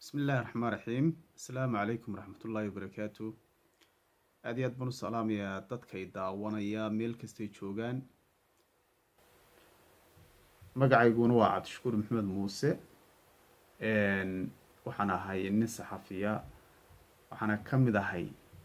bismi illaahi raxmaan raxiim assalaamu calaykum waraxmatullaahi wabarakaatu aad iyo aad baan u salaamayaa dadkay daawanaya meel kastay joogaan magacayguna waa cabdishakuur maxamed muuse waxaan ahay nin saxafiya waxaana ka mid ahay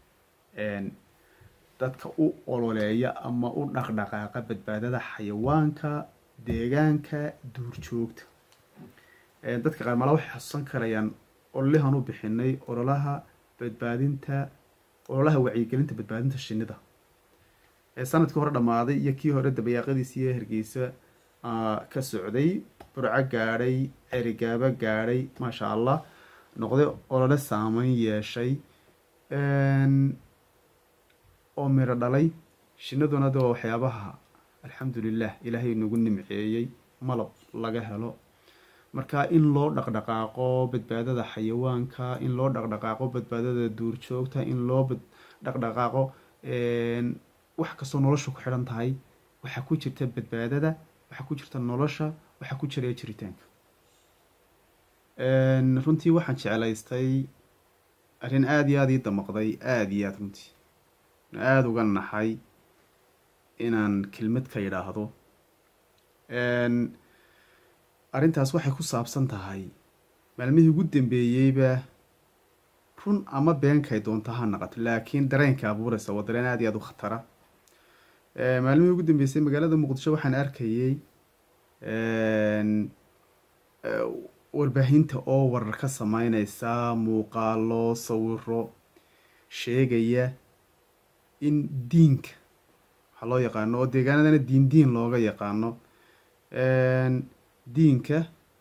dadka u ololeeya ama u dhaqdhaqaaqa badbaadada xayawaanka deegaanka duurjoogta dadka qaar mala waxay xasuusan karayaan ololahan u bixinay ololaha badbaadinta ololaha wacyigelinta badbaadinta shinida sanadkii hore dhammaaday iyo kii hore dabayaaqadiisi iyo hargeysa ka socday burco gaadhay cerigaabo gaadhay maasha allah noqday olole saameyn yeeshay oo miro dhalay shinaduna de waa waxyaabaha alxamdulilah ilaahay nagu nimceeyey malab laga helo marka in loo dhaqdhaqaaqo badbaadada xayawaanka in loo dhaqdhaqaaqo badbaadada duurjoogta in loo dhaqdhaqaaqo wax kastoo nolosha ku xidhan tahay waxaa ku jirta badbaadada waxaa ku jirta nolosha waxaa ku jira jiritaanka runtii waxaan jeclaystay arrin aada iyo aada ii damaqday aada iyo aada runtii aada uga naxay inaan kelmad ka yidhaahdo arrintaas waxay ku saabsan tahay maalmihii ugu dambeeyeyba run ama beenkay doonta ha naqato laakiin dareenka abuuraysa waa dareen aada iyo aada u khatara maalmihii ugu dambeysay magaalada muqdisho waxaan arkayey warbaahinta oo warar ka sameyneysa muuqaalo sawiro sheegaya in diinka waxaa loo yaqaano oo deegaanadana diin diin looga yaqaano diinka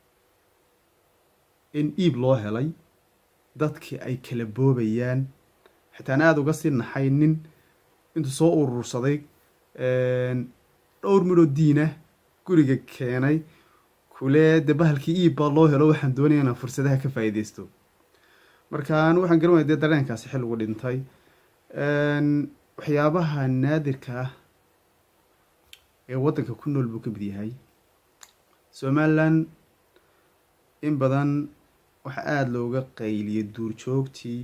in iib loo helay dadkii ay kala boobayaan xitaan aada uga sii naxay nin intuu soo urursaday dhowr midhoo diinah guriga keenay kule de bahalkii iib baa loo helo waxaan doonaya inaan fursadaha ka faa'iideysto marka anu waxaan garan waya dee dareenkaasi xilligu dhintay waxyaabaha naadirka ah ee waddanka ku nool buu ka mid yahay somalilan in badan waxaa aada looga qayliyay duurjoogtii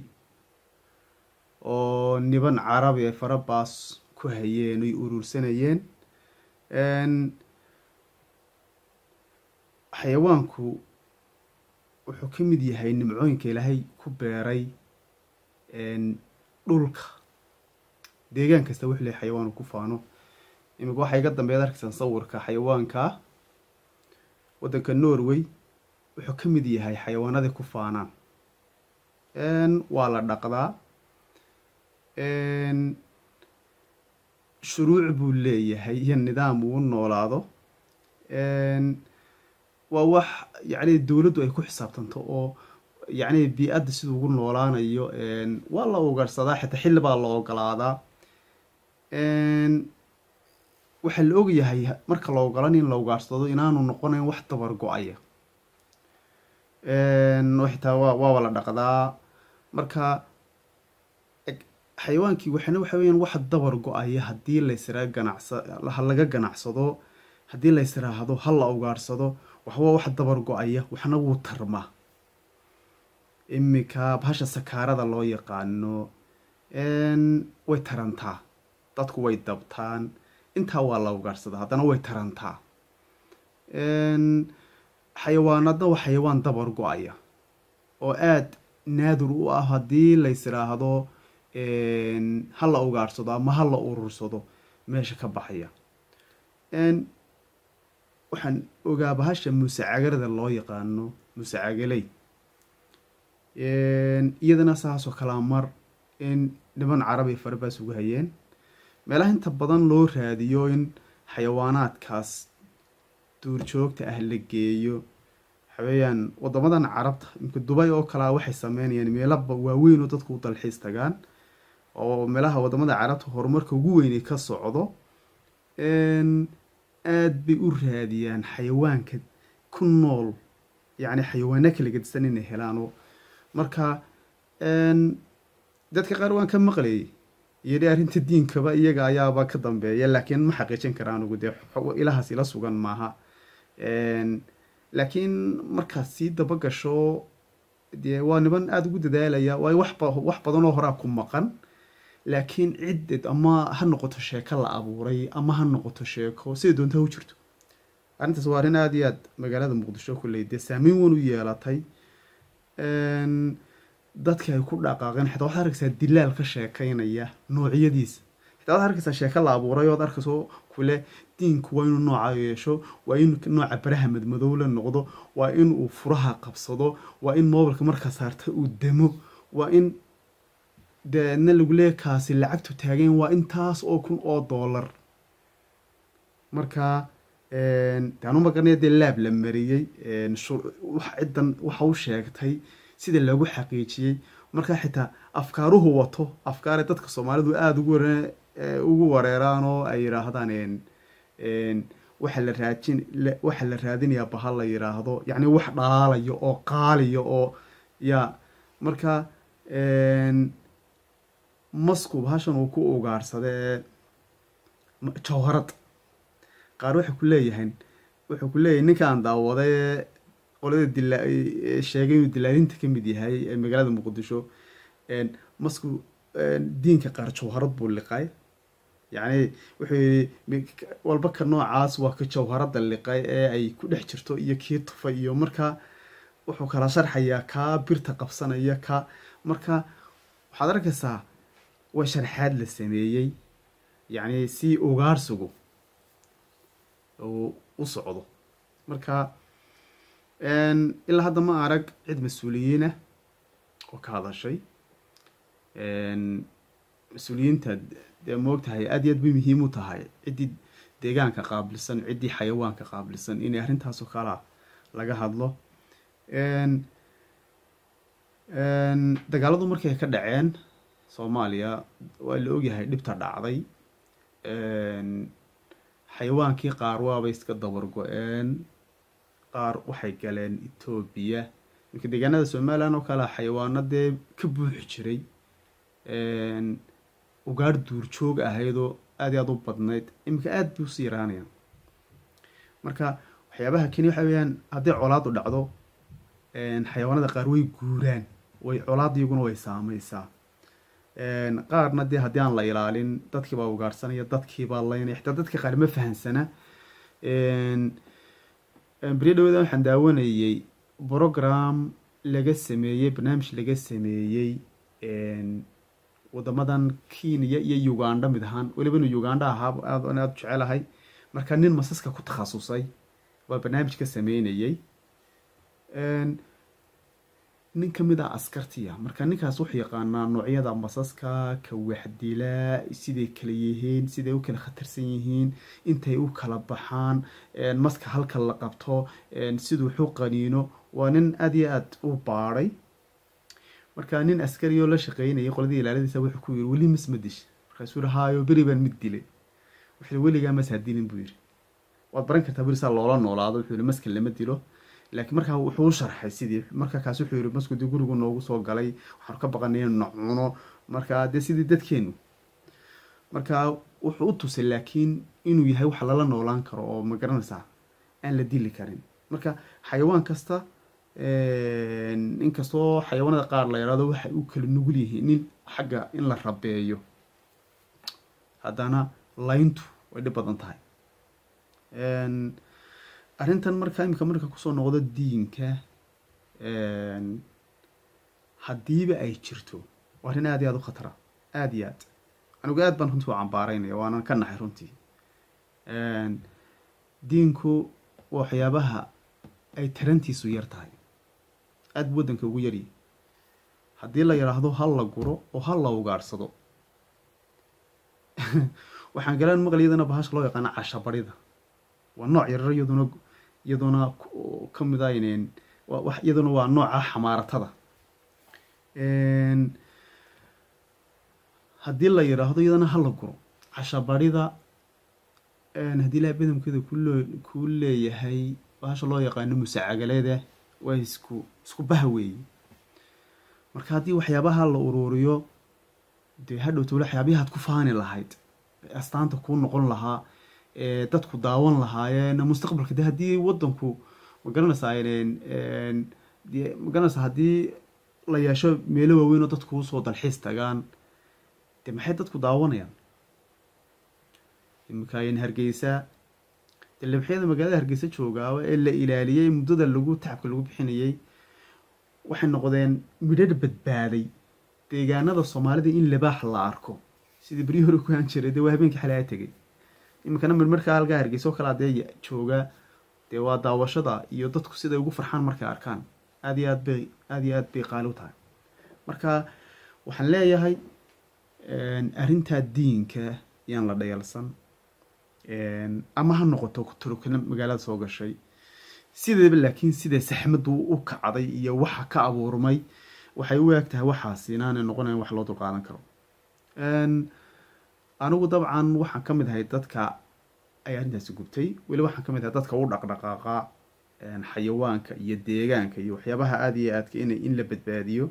oo niban carabi ay farabaas ku hayeen oy urursanayeen xayawaanku wuxuu ka mid yahay nimcooyinka ilaahay ku beeray dhulka deegaan kasta wuxuu lehay xayawaanu ku faano imika waxaa iga dambeed arkaysaan sawirka xayawaanka waddanka norway wuxuu ka mid yahay xayawaanadii ku faanaan waa la dhaqdaa shuruuc buu leeyahay iyo nidaam uu noolaado waa wax yacni dowladdu ay ku xisaabtanto oo yacni bii-adda siduu ugu noolaanayo waa la ugaarsadaa xitaa xilli baa la ogolaadaa waxaa la ogyahay marka la ogolan in la ugaarsado inaanu noqonayn wax dabar go-aya xitaa wa waaba la dhaqdaa marka xayawaankii waxana waxa weyaan wax dabar go-aya haddii laysraa ganacsa laga ganacsado haddii laysraahdo ha la ugaarsado waxba wax dabar go-aya waxna wuu tarmaa iminka bahasha sakaarada loo yaqaano way tarantaa dadku way dabtaan intaa waa la ugaarsadaa haddana way tarantaa xayawaanadna waa xayawaan dabar go-aya oo aada naadir u ah haddii laysiraahdo ha la ugaarsado ama ha la urursado meesha ka baxaya waxaan ogaa bahasha muuse cagarada loo yaqaano muuse cagaley iyadana saasoo kalaa mar in niman carabi farabaas ugu hayeen meelaha inta badan loo raadiyo in xayawaanaadkaas duurjoogta ah la geeyo waxaweeyaan wadamadan carabta imka dubay oo kalea waxay sameynayaan meelaba waaweyn oo dadku u dalxiis tagaan oo meelaha wadamada carabta horumarka ugu weynay ka socdo aada bay u raadiyaan xayawaanka ku nool yacni xayawaano kala gedisan inay helaano marka dadka qaar waan ka maqlayay iyodhi arrinta diinkaba iyaga ayaaba ka dambeeya laakiin ma xaqiijin karaan ugu dee ilahaas ila sugan maaha laakiin markaad sii daba gasho dee waa niman aada ugu dadaalaya waayo waxba wax badan oo horaa ku maqan laakiin cidded ama ha noqoto sheeko la abuuray ama ha noqoto sheeko siday doonta ha u jirto arrintaas waa arrin aada iyo aad magaalada muqdisho kulley dee saameyn weyn u yeelatay dadka ay ku dhaqaaqeen xitaa waxaad arkaysaa dilaal ka sheekaynaya noocyadiisa xitaa waxaad arkaysaa sheeko la abuuray ood arkayso kule diinku waa inuu nooca yeesho waa in nooca baraha madmadow la noqdo waa in uu furaha qabsado waa in mobilka marka saarta uu demo waa in deedna lagu leeya kaasi lacagtu taageen waa intaas oo kun oo dollar marka daanu magarnaya dee laab la mariyey ciddan waxa u sheegtay sida lagu xaqiijiyey marka xitaa afkaaruhu wato afkaare dadka soomaalidu aada ugu ware ugu wareeraan oo ay yidhaahdaan waxa la raajin waxa la raadinayaa bahal la yidhaahdo yacni wax dhalaalayo oo qaaliyo oo ya marka masku bahashan uu ku ugaarsadee jawharad qaar waxay ku leeyahayn wuxuu ku leeyahay ninkaan daawaday qolada dila sheegay inuu dilaalinta ka mid yahay ee magaalada muqdisho masku diinka qaar jawharad buu liqay yacni wuxuu yidhi walba ka noocaas waa ka jawharadda liqay ee ay ku dhex jirto iyo kii tufay iyo marka wuxuu kala sharxayaa kaa birta qabsanaya ka marka waxaad arkaysaa waa sharxaad la sameeyey yacni si ugaarsigu uu u socdo marka ilaa hadda ma arag cid mas-uuliyiinah oo ka hadashay mas-uuliyiinta dee moogtahay aada iyo aad bay muhiim u tahay ciddii deegaanka qaabilsan ciddii xayawaanka qaabilsan inay arrintaasoo kala laga hadlo dagaaladu markay ka dhaceen soomaaliya waa la ogyahay dhibta dhacday xayawaankii qaar waabay iska dabar go-een qaar waxay galeen etoobiya marka deegaanada somalilan oo kale xayawaano dee ka buuxi jiray ugaar duurjoog ahaydoo aada iyo aada u badnayd iminka aada bay usii yaraanayaan marka waxyaabaha keni waxa weyaan hadday colaadu dhacdo xayawaanada qaar way guuraan way colaad iyaguna way saameysaa qaarna dee haddii aan la ilaalin dadkiibaa ugaarsanaya dadkiibaa laynaya xitaa dadka qaar ma fahansana beriyo dhawada waxaan daawanayey program laga sameeyey barnaamij laga sameeyey wadamadan kenya iyo uganda mid ahaan weliba inuu uganda ahaa aad aada u jecelahay marka nin masaska ku takhasusay waa barnaamij ka sameynayey nin ka mid ah askartiya marka ninkaas wuxuu yaqaanaa noocyada masaska ka waxdilaa siday kala yihiin siday u kala khatarsan yihiin intay u kala baxaan maska halka la qabto siduu xu qaniino waa nin aada iyo aada u baadhay marka nin askari oo la shaqeynayay qoladii ilaaladiisa wuxuu ku yiri weli mas ma dish markaasuu yihi haayo beri baan mid dilay wuxuu yihi weligaa mas ha dilin buu yidhi waad baran kartaa beri saa loola noolaado wuxuu yihi maskan lama dilo laakiin markaa wuxuu u sharxay sidii marka kaas wuxuu yihi masku dee gurigu noogu soo galay waxaanu ka baqanay inu nacuno marka dee sidii dadkeenu marka wuxuu u tusay laakiin inuu yahay wax lala noolaan karo oo ma garanaysaa aan la dili karin marka xayawaan kasta inkastoo xayawaanada qaar la yidhahdo waxay u kala nugul yihiin nin xagga in la rabeeyo haddana layntu way dhib badan tahay arrintan marka imika marka kusoo noqdo diinka haddiiba ay jirto waa arrin aada iyo aada u khatara aada iyo aad anigu aad baan runtii u cambaaraynaya waanan ka naxay runtii diinku waa waxyaabaha ay tarantiisu yar tahay aada bu waddanka ugu yaryi haddii la yidhaahdo hal la guro oo hal la ugaadhsado waxaan galaan maqal iyadana bahasha loo yaqaano cashabarida waa nooc yarar iyaduna iyaduna ka mid a ineen iyaduna waa nooca xamaaratada haddii la yidhaahdo iyadana hala guro cashabarida haddii ilaha badamkeeda kuloo kuu leeyahay bahasha loo yaqaano musacagaleeda waa isku isku baha weeye marka haddii waxyaabaha la uruuriyo dee hadhowta wali waxyaabihaad ku faani lahayd astaanta kuu noqon lahaa dadku daawan lahaayeen mustaqbalka de haddii wadanku ma garanaysaa dee magaranaysa haddii la yeesho meelo waaweyn oo dadku usoo dalxiis tagaan dee maxay dadku daawanayaan imikayn hargeysa dee libxyada magaalada hargeysa joogaaba ee la ilaaliyey muddada lagu tacabka lagu bixinayey waxay noqdeen midhadh badbaaday deegaanada soomaalida in libaax la arko sidii beryii hore ku haan jiray dee waa habeenkii xalay a tegay iminkana marmarkaa halkaa hargeysa oo kale adee jooga dee waa daawashada iyo dadku siday ugu farxaan markay arkaan aad iyo aad bay aada iyo aad bay qaali u tahay marka waxaan leeyahay arrintaa diinka yaan la dhayalsan ama ha noqoto turukana magaalada soo gashay sideeba laakiin siday saxmadu u kacday iyo waxa ka abuurmay waxay u eeg tahay waxaasi inaanay noqonayn wax loo dulqaadan karo anigu dabcan waxaan ka mid ahay dadka ay arrintaasi gubtay weli waxaan ka mid ahay dadka u dhaqdhaqaaqa xayawaanka iyo deegaanka iyo waxyaabaha aada iyo aadka in in la badbaadiyo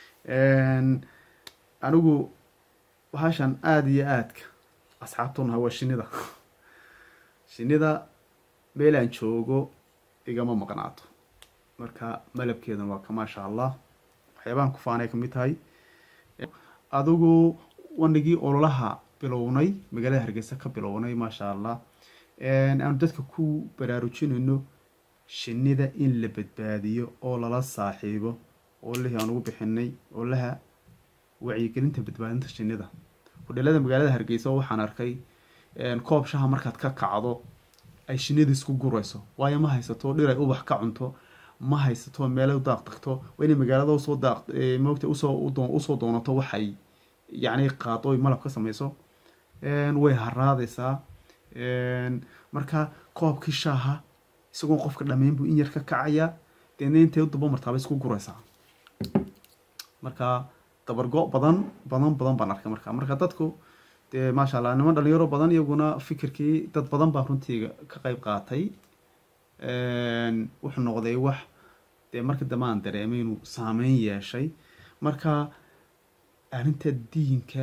anigu bahashan aada iyo aadka asxaabtunaha waa shinida shinida meel aan joogo igama maqnaato marka malabkeedan waa ka maasha allah waxyaabahan kufaanay kamid tahay adigu wanigii ololaha bilownay magaalada hargeysa ka bilownay maasha allah aanu dadka ku baraarujinayno shinida in la badbaadiyo oo lala saaxiibo oo lihii aan ugu bixinay oo laha wacyigelinta badbaadinta shinida hudheelada magaalada hargeysa waxaan arkay koob shaha markaad ka kacdo ay shinida isku gurayso waayo ma haysato dhir ay ubax ka cunto ma haysato meelay u daaq tagto waa inay magaalada usoo daaq moogta usoo usoo doonato waxay yacni qaado oy malab ka samayso way haraadaysaa marka koobkii shaaha isagoon qofka dhammayn buu in yar ka kacayaa deedna intay u daba martaaba isku guraysaa marka dabargo badan badan badan baan arkay marka marka dadku dee maasha allah niman dhalinyaro badan iyaguna fikirkii dad badan baa runtii ka qeyb qaatay wuxuu noqday wax dee marka dambe aan dareemay inuu saameyn yeeshay marka arrinta diinka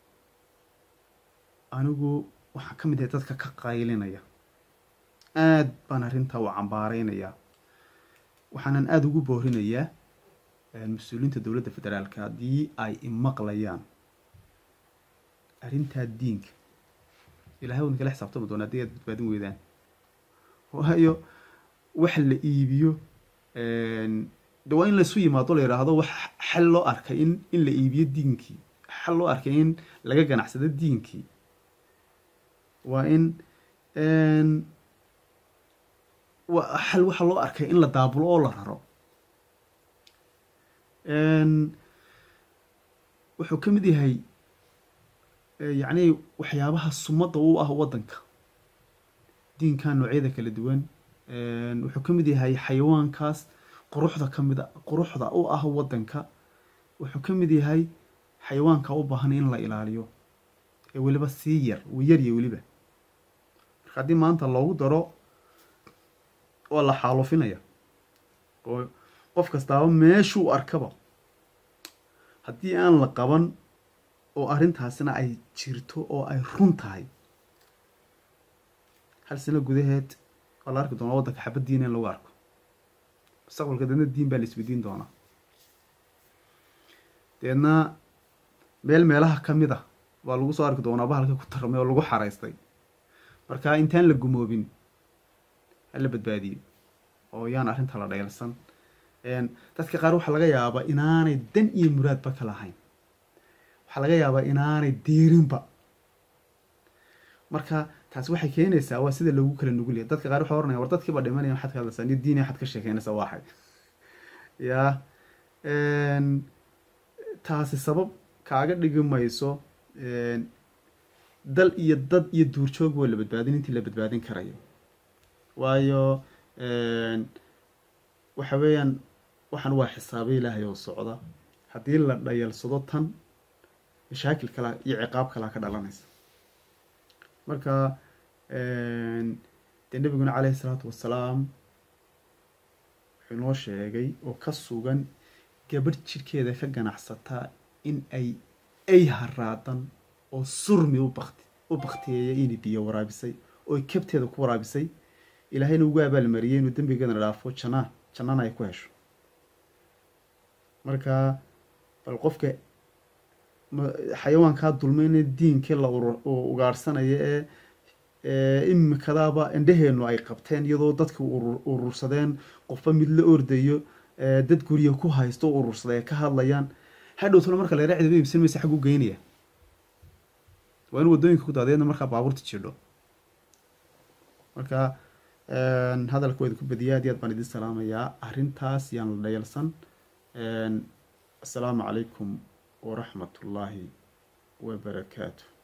anigu waxaan ka mid ahay dadka ka qaylinaya aad baan arrintaa u cambaareynayaa waxaanan aada ugu boorinayaa mas-uuliyiinta dowladda federaalka haddii ay imaqlayaan arrintaa diinka ilahay wadin kala xisaabtami doona haddii aad badbaadin weydaan waayo wax la iibiyo de waa in laisu yimaado la yidhaahdo wax xal loo arkay in in la iibiyo diinkii xal loo arkay in laga ganacsado diinkii waa in xal waxa loo arkay in la daabulo oo la raro wuxuu ka mid yahay yacni waxyaabaha sumadda u ah waddanka diinka noocyada kala duwan wuxuu ka mid yahay xayawaankaas quruxda ka mid a quruxda u ah waddanka wuxuu ka mid yahay xayawaanka u baahan in la ilaaliyo ee weliba sii yar yarya weliba marka haddii maanta loogu daro waa la xaalufinaya oo qof kastaaba meeshuu arkaba haddii aan la qaban oo arrintaasina ay jirto oo ay run tahay hal sano gudaheed waa la arki doonaa waddanka xabad diina in lagu arko mustaqbalka deedna diin baa la isweydiin doonaa deedna meel meelaha ka mid a waa lagu soo arki doonaa bahalka ku tarmay oo lagu xaraystay marka intaan la gumoobin hala badbaadiyo oo yaan arrinta la dhaylsan dadka qaar waxaa laga yaabaa inaanay dan iyo muraadba ka lahayn waxaa laga yaabaa inaanay deerinba marka taasi waxay keenaysaa waa sida lagu kala nugulya dadka qaar waxay oranaya war dadkiiba dhimanaya waxaad ka hadlaysaa niyo diini waxaad ka sheekeynaysaa waaxay ya taasi sabab kaaga dhigi mayso dal iyo dad iyo duurjoog waa la badbaadin intii la badbaadin karayo waayo waxa weeyaan waxaan waa xisaabo ilaahay oo socda haddii la dhayalsado tan mashaakil kala iyo ciqaab kalaa ka dhalanaysa marka dee nebiguna caleyhi isalaatu wassalaam wuxuu inoo sheegay oo ka sugan gabadh jidhkeeda ka ganacsataa in ay ay haraadan oo surmi u bakti u baktiyeeya inay biyo waraabisay oo kabteeda ku waraabisay ilaahayna ugu abaalmariyay inuu dembigeedana dhaafo jannaa jannana ay ku hesho marka bal qofka xayawaankaa dulmayna diinkii la ugaarhsanayo ee imikadaaba indheheenu ay qabteen iyadoo dadka urursadeen qofba mid la ordayo dad gurya ku haysto urursaday ay ka hadlayaan hadhowtuna marka la yara cidiba iibsan maysa xag u geynaya waa in waddooyinka ku daadeedna markaa baabuurta jidho marka hadalka waa idinku badiya aad iyo aad baan idin salaamayaa arrintaas yaan la dhayalsan assalaamu calaykum waraxmat ullaahi wabarakaatu